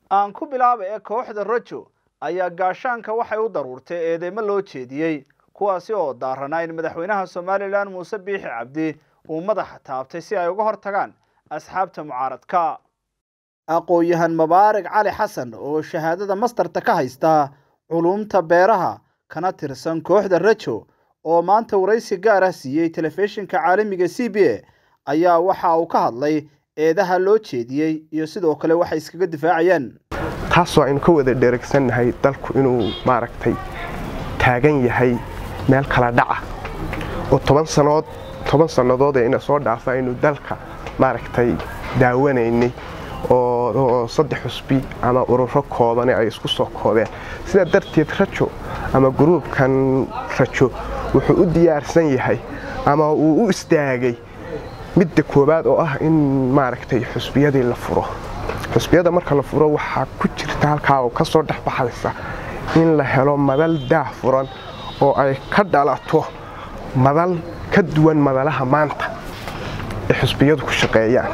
aan ku bilaaba ee kooxda rajo ayaa gaashaanka waxay u daruurtay eedeymo loo jeediyey kuwaasi oo daaranaa in madaxweynaha somalilan muuse biixi cabdi uu madaxa taabtay si ay uga hor tagaan asxaabta mucaaradka aqoon-yahan mabaarig cali xasan oo shahaadada mastarta ka haysta culumta beeraha kana tirsan kooxda rajo oo maanta waraysi gaar ah siiyey telefishinka caalamiga c b a ayaa waxa uu ka hadlay eedaha loo jeediyey iyo sidoo kale waxay iskaga difaacayaan taasoo aynu ka wada dheregsannahay dalku inuu maaragtay taagan yahay meel kala dhaca oo toban sanood toban sannadood ee ina soo dhaafa aynu dalka maaragtay daawanaynay oo saddex xusbi ama ururo koobane ay isku soo koobeen sidaa darteed rajo ama gruubkan rajo wuxuu u diyaarsan yahay ama uu u istaagay midda koowaad oo ah in maaragtay xusbiyadii la furo xusbiyada marka la furo waxaa ku jirta halkaa oo ka soo dhexbaxaysa in la helo madal daah furan oo ay ka dhalato madal ka duwan madalaha maanta ee xusbiyadu ku shaqeeyaan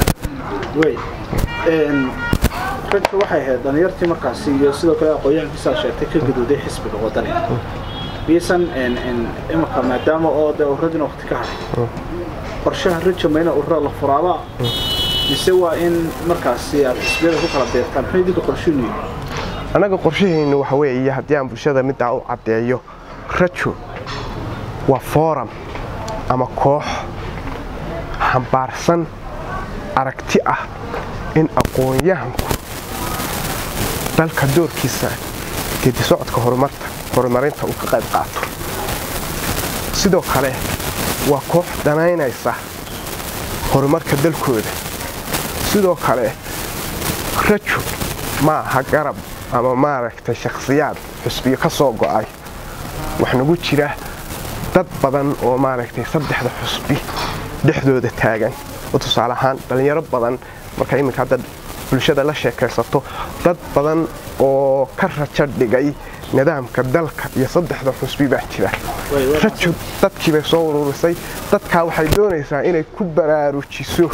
rajo waxay ahayd dhalinyartii markaasi iyo sidoo kale aqoon-yahankiisaa sheegtay ka gaduuday xisbiga wadani miisan imika maadaama oo dee uradina waqti ka hadhay qorshaha rajo ma ina urura la furaaba mise waa in markaasi aad xisbiyada ku kala beertaan muxuu idinka qorshiinu yahay annaga qorshahaynu waxa weeye haddii aan bulshada middaa u caddeeyo rajo waa fooram ama koox xambaarsan aragti ah in aqoon-yahanku dalka doorkiisa geedi socodka horumarinta uu ka qayb qaato sidoo kale waa koox danaynaysa horumarka dalkooda sidoo kale rajo ma aha garab ama maaragtay shakhsiyaad xusbiyo ka soo go'ay wax nagu jira dad badan oo maaragtay saddexda xusbi dhexdooda taagan oo tusaale ahaan dhallinyaro badan marka iminka hadda bulshada la sheekaysato dad badan oo ka rajo dhigay nidaamka dalka iyo saddexda xusbi baa jira rajo dadkii bay soo ururisay dadkaa waxay doonaysaa inay ku baraarujiso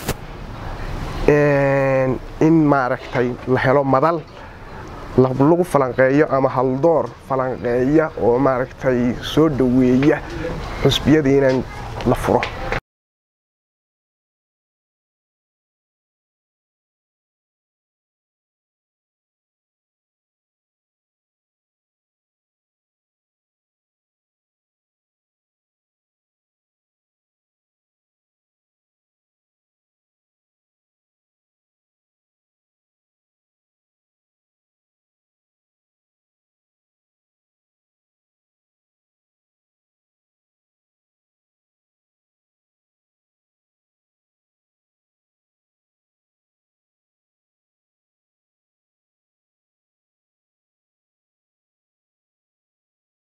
in maaragtay la helo madal lagu falanqeeyo ama haldoor falanqeeya oo maaragtay soo dhoweeya xusbiyadiinan la furo